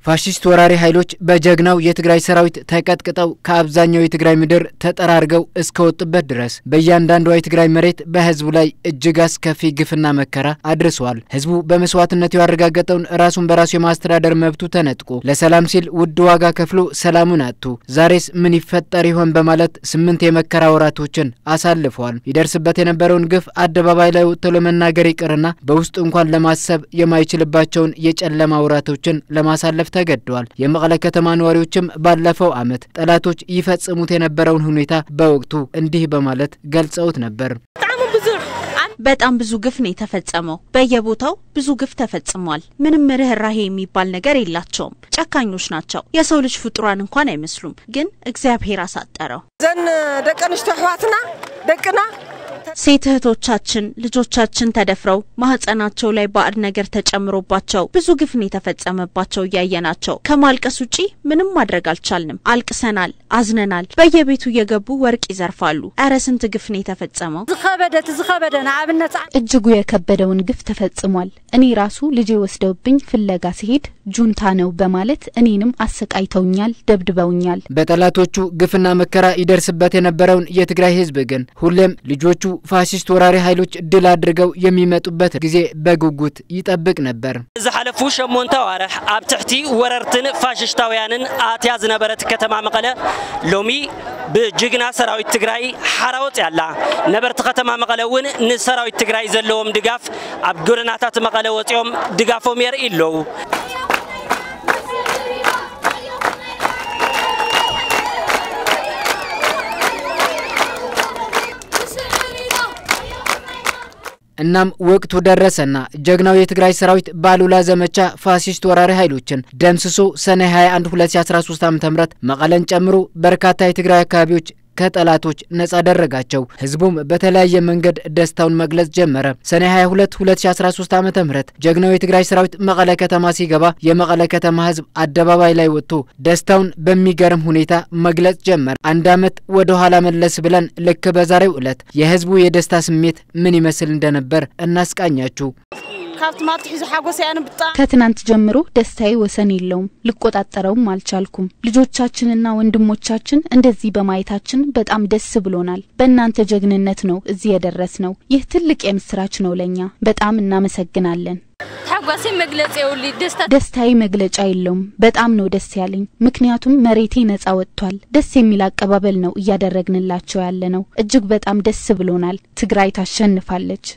ፋሽስት ወራሪ ኃይሎች በጀግናው የትግራይ ሰራዊት ተቀጥቅጠው ከአብዛኛው የትግራይ ምድር ተጠራርገው እስከወጡበት ድረስ በእያንዳንዷ የትግራይ መሬት በህዝቡ ላይ እጅግ አስከፊ ግፍና መከራ አድርሰዋል። ህዝቡ በመስዋዕትነቱ ያረጋገጠውን ራሱን በራሱ የማስተዳደር መብቱ ተነጥቆ ለሰላም ሲል ውድ ዋጋ ከፍሎ ሰላሙን አጥቶ ዛሬስ ምን ይፈጠር ይሆን በማለት ስምንት የመከራ ወራቶችን አሳልፈዋል። ይደርስበት የነበረውን ግፍ አደባባይ ላይ ወጥቶ ለመናገር ይቅርና በውስጡ እንኳን ለማሰብ የማይችልባቸውን የጨለማ ወራቶችን ለማሳለፍ ተገደዋል። የመቀለ ከተማ ነዋሪዎችም ባለፈው ዓመት ጠላቶች ይፈጽሙት የነበረውን ሁኔታ በወቅቱ እንዲህ በማለት ገልጸውት ነበር። በጣም ብዙ ግፍ ነው የተፈጸመው። በየቦታው ብዙ ግፍ ተፈጽሟል። ምንም ርኅራሄ የሚባል ነገር የላቸውም። ጨካኞች ናቸው። የሰው ልጅ ፍጡራን እንኳን አይመስሉም። ግን እግዚአብሔር አሳጠረው። ዘን ደቂ ኣንስትዮ ኣሕዋትና ደቅና ሴት እህቶቻችን ልጆቻችን ተደፍረው ማህፀናቸው ላይ ባዕድ ነገር ተጨምሮባቸው ብዙ ግፍ ነው የተፈጸመባቸው እያየናቸው ከማልቀስ ውጪ ምንም ማድረግ አልቻልንም። አልቅሰናል፣ አዝነናል። በየቤቱ እየገቡ ወርቅ ይዘርፋሉ። እረ ስንት ግፍ ነው የተፈጸመው። ዝኸበደት ዝኸበደ ንኣብነት እጅጉ የከበደውን ግፍ ተፈጽሟል። እኔ ራሱ ልጄ ወስደውብኝ ፍለጋ ሲሄድ ጁንታ ነው በማለት እኔንም አሰቃይተውኛል፣ ደብድበውኛል። በጠላቶቹ ግፍና መከራ ይደርስበት የነበረውን የትግራይ ህዝብ ግን ሁሌም ልጆቹ ፋሽስት ወራሪ ኃይሎች ድል አድርገው የሚመጡበት ጊዜ በጉጉት ይጠብቅ ነበር። ዝሓለፉ ሸሞንተ ኣዋርሕ ኣብ ትሕቲ ወረርትን ፋሽስታውያንን ኣትያ ዝነበረት ከተማ መቐለ ሎሚ ብጅግና ሰራዊት ትግራይ ሓራወፅ ያላ ነበርቲ ከተማ መቐለ እውን ንሰራዊት ትግራይ ዘለዎም ድጋፍ ኣብ ጎደናታት መቐለ ወፂኦም ድጋፎም የርኢ ኣለዉ እናም ወቅቱ ደረሰና ጀግናው የትግራይ ሰራዊት ባሉላ ዘመቻ ፋሲስት ወራሪ ኃይሎችን ደምስሶ ሰኔ 21 2013 ዓ.ም መቀለን ጨምሮ በርካታ የትግራይ አካባቢዎች ከጠላቶች ነጻ አደረጋቸው። ህዝቡም በተለያየ መንገድ ደስታውን መግለጽ ጀመረ። ሰኔ 22 2013 ዓ ም ጀግናው የትግራይ ሰራዊት መቀለ ከተማ ሲገባ የመቀለ ከተማ ህዝብ አደባባይ ላይ ወጥቶ ደስታውን በሚገርም ሁኔታ መግለጽ ጀመረ። አንድ ዓመት ወደ ኋላ መለስ ብለን ልክ በዛሬው ዕለት የህዝቡ የደስታ ስሜት ምን ይመስል እንደነበር እናስቃኛችሁ። ካብቲ ማትሒዙ ሓጎስ እያ ንብጣ ከትናንት ጀምሮ ደስታዬ ወሰን የለውም። ልቆጣጠረውም አልቻልኩም። ልጆቻችንና ወንድሞቻችን እንደዚህ በማየታችን በጣም ደስ ብሎናል። በእናንተ ጀግንነት ነው እዚህ የደረስ ነው። ይህ ትልቅ የምስራች ነው ለእኛ። በጣም እናመሰግናለን። ሓጓሴ መግለጽ የውሊ ደስታ ደስታዬ መግለጫ የለውም። በጣም ነው ደስ ያለኝ፣ ምክንያቱም መሬቴ ነጻ ወጥቷል። ደስ የሚል አቀባበል ነው እያደረግንላቸው ያለ ነው። እጅግ በጣም ደስ ብሎናል። ትግራይ ታሸንፋለች።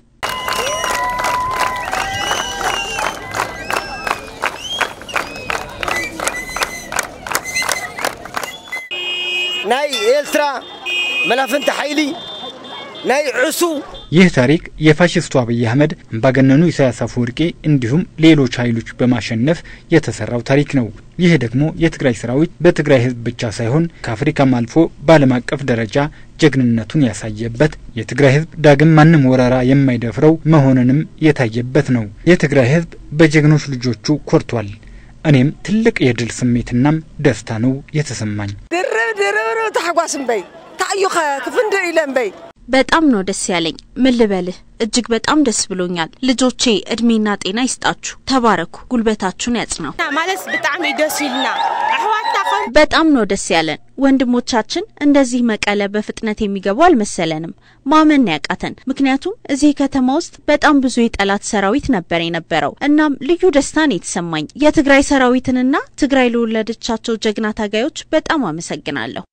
ናይ ኤርትራ መላፍንቲ ሓይሊ ናይ ዕሱ ይህ ታሪክ የፋሽስቱ አብይ አህመድ አምባገነኑ ኢሳያስ አፈወርቂ እንዲሁም ሌሎች ኃይሎች በማሸነፍ የተሰራው ታሪክ ነው። ይህ ደግሞ የትግራይ ሰራዊት በትግራይ ሕዝብ ብቻ ሳይሆን ከአፍሪካም አልፎ በዓለም አቀፍ ደረጃ ጀግንነቱን ያሳየበት የትግራይ ሕዝብ ዳግም ማንም ወረራ የማይደፍረው መሆኑንም የታየበት ነው። የትግራይ ሕዝብ በጀግኖች ልጆቹ ኮርቷል። እኔም ትልቅ የድል ስሜትናም ደስታ ነው የተሰማኝ። ድርብ ድርብ ተሓጓስ እምበይ ታእዩኸ ክፍንድር ኢለ እምበይ በጣም ነው ደስ ያለኝ። ምን ልበልህ፣ እጅግ በጣም ደስ ብሎኛል። ልጆቼ እድሜና ጤና ይስጣችሁ፣ ተባረኩ፣ ጉልበታችሁን ያጽናው። ማለት ብጣዕሚ ደስ ይልና ኣሕዋትና ከም በጣም ነው ደስ ያለን። ወንድሞቻችን እንደዚህ መቀለ በፍጥነት የሚገቡ አልመሰለንም። ማመን ያቃተን፣ ምክንያቱም እዚህ ከተማ ውስጥ በጣም ብዙ የጠላት ሰራዊት ነበር የነበረው። እናም ልዩ ደስታ ነው የተሰማኝ። የትግራይ ሰራዊትንና ትግራይ ለወለደቻቸው ጀግና ታጋዮች በጣም አመሰግናለሁ።